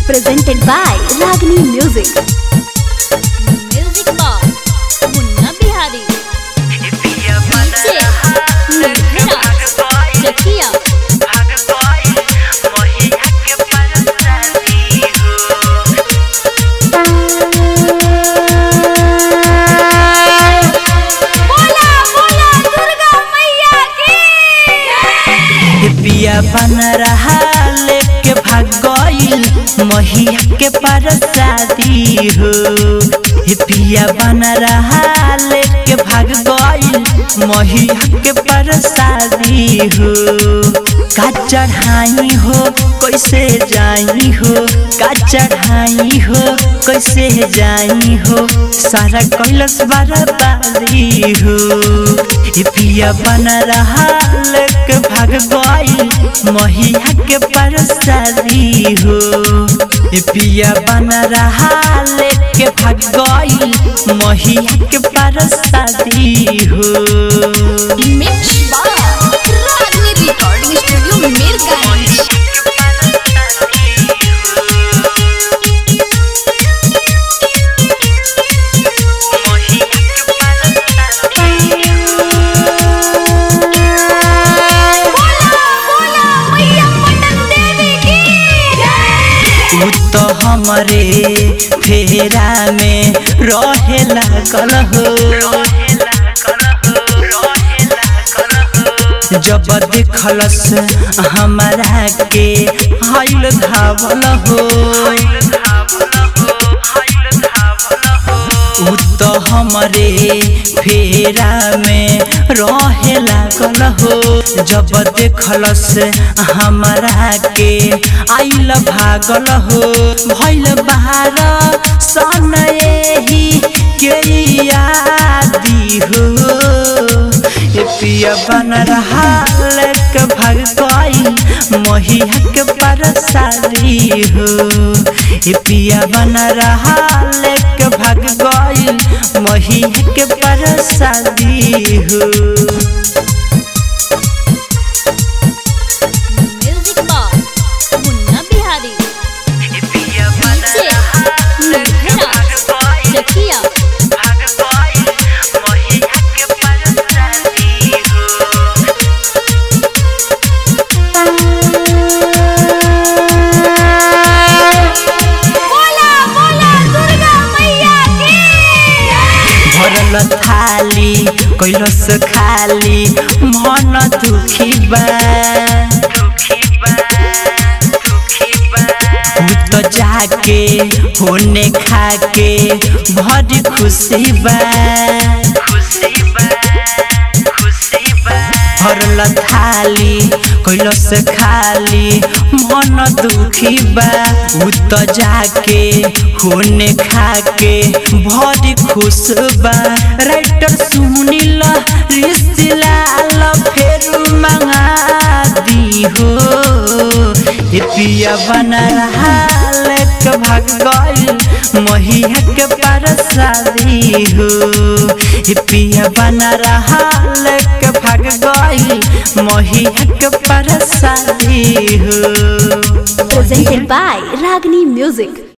presented by Ragini Music. Music box Munna Bihari DJ निर्भरा जकिया बोला बोला दुर्गा मैया की पिया बन रहा लेके भाग गईल महिया के पर शादी हो हे पिया बन रहा लेके भाग गईल महिया के पर शादी हो का चढ़ाई हो कैसे जाई हो का चढ़ाई हो कैसे जाई हो सारा कैलस बर्बादी हो ए पिया बन रहा लक भाग गई महिया के परसादी हो ए पिया बन रहा लेके भाग गई महिया के परसादी हो मिक्स बार रागनी रिकॉर्डिंग स्टूडियो मीरगंज उ तो हमरे फेरा में रहे लागल हो जब देखलस हमारा के हाइल धावल हो उ तो हमरे फेरा में रहे लागल हो जब देखलस हमारा के आइल भागल हो भइल बाहर सन एही के यादी हो ए पिया बन रहा लक भाग गई महिया के परसारी हो ए पिया बन रहा लक भाग गई महिया के परसारी हो music box Munna Bihari DJ निर्भरा जकिया बोला बोला दुर्गा मैया की भरल थाली कैलस खाली मन दुखी बा उ तो जाके होने खाके भरी खुशी बा भरल थाली कैलस खाली मन दुखी बा उ तो जाके होने खाके भरी खुश बा राइटर सुनिल रिसिलाल फेर मंगा दी हो ए पिया बना हालक भाग गई महिया के परसादी हो ए पिया बना हालक भाग गई महिया के परसादी हो Presented by Ragini Music.